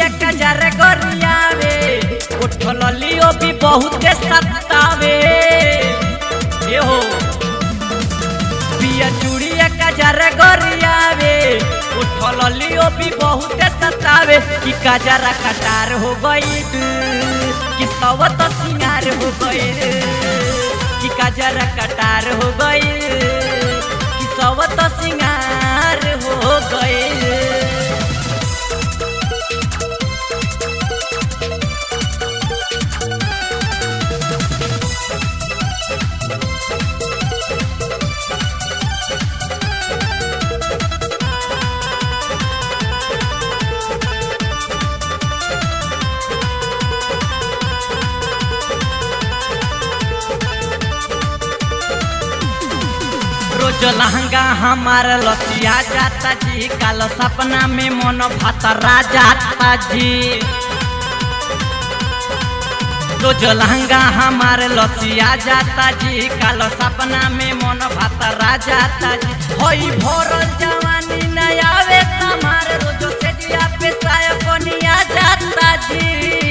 कजर गोरियावे उठल लियो भी बहुत सतावे ए हो पिया चूड़िया कजर गोरियावे उठल लियो भी बहुत सतावे कि कजरा कटार हो गई कि सब तो सिंगार हो गई कि कजरा कटार हो गई कि सब तो सिंगार हो गई रोज लहंगा हमार लसिया जाता जी काल सपना में मन भतरा जाता जी रोज लहंगा हमार लसिया जाता जी काल सपना में मन भतरा जाता जी होई भोरल जवानी न आवे हमार रोज से जिया पे साया बनिया जाता जी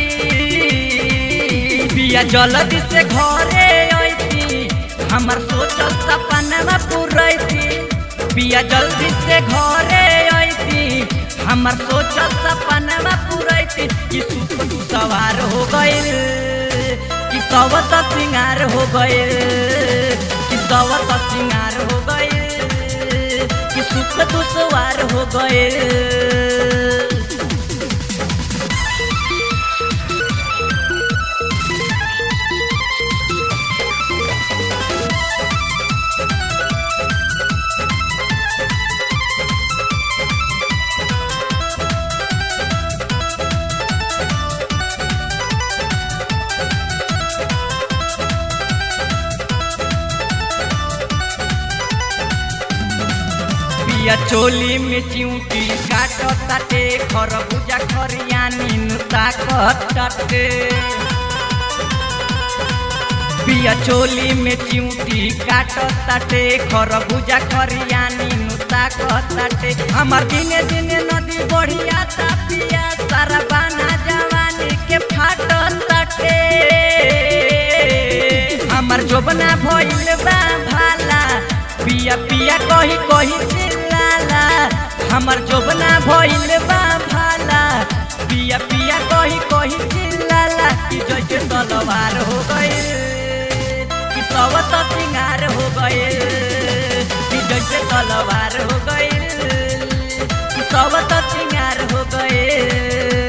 बिया जल्दी से घरे अइती हमर सोचल सपनवा पूरैती बिया जल्दी से घरे अइती हमर सोचल सपनवा पूरैती कि सुख सवार हो गइल कि सब त सिंगार हो गइल कि सब त सिंगार हो गइल कि सुख दुसवार हो गइल पिया चोली में चिऊटी काटो ताटे खरबूजा खरियानी नुता कटटे पिया चोली में चिऊटी काटो ताटे खरबूजा खरियानी नुता कटटे हमार दिने दिने नदी बढ़िया ता पिया सारा बाना जवानी के फाटो ताटे हमार जोबना भइल बा भाला पिया पिया कही कही चिल्लाला हमर जोबना भइल बा भाला पिया पिया कही कही चिल्लाला कि जैसे तलवार हो गए कि सब तो सिंगार हो गए कि जैसे तलवार हो गए कि सब तो सिंगार हो गए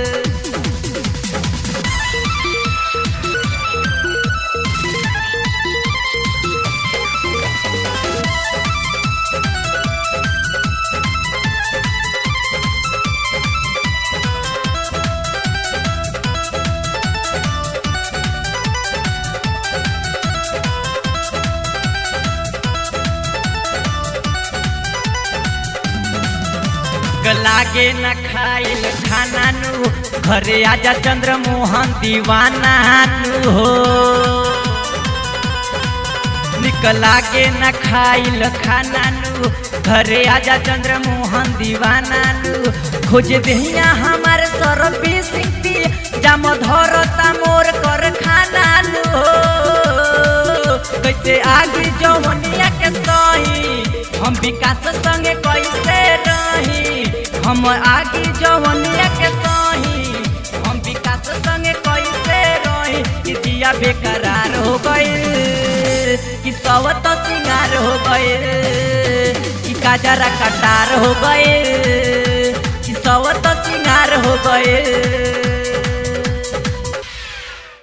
लागे न खाइल खाना नु घरे आजा चंद्र मोहन दीवाना नु हो निक लागे न खाइल खाना नु घरे आजा चंद्र मोहन दीवाना नु खोज दहिया हमार सरबी सिंती जाम धरता मोर कर खाना नु कैसे आगे जौनिया के सही हम विकास संगे कैसे रही हम आगे जवनिया के सही हम विकास संगे कैसे रही कि दिया बेकरार हो गए कि सब तो सिंगार हो गए कि काजरा कटार हो गए कि सब तो सिंगार हो गए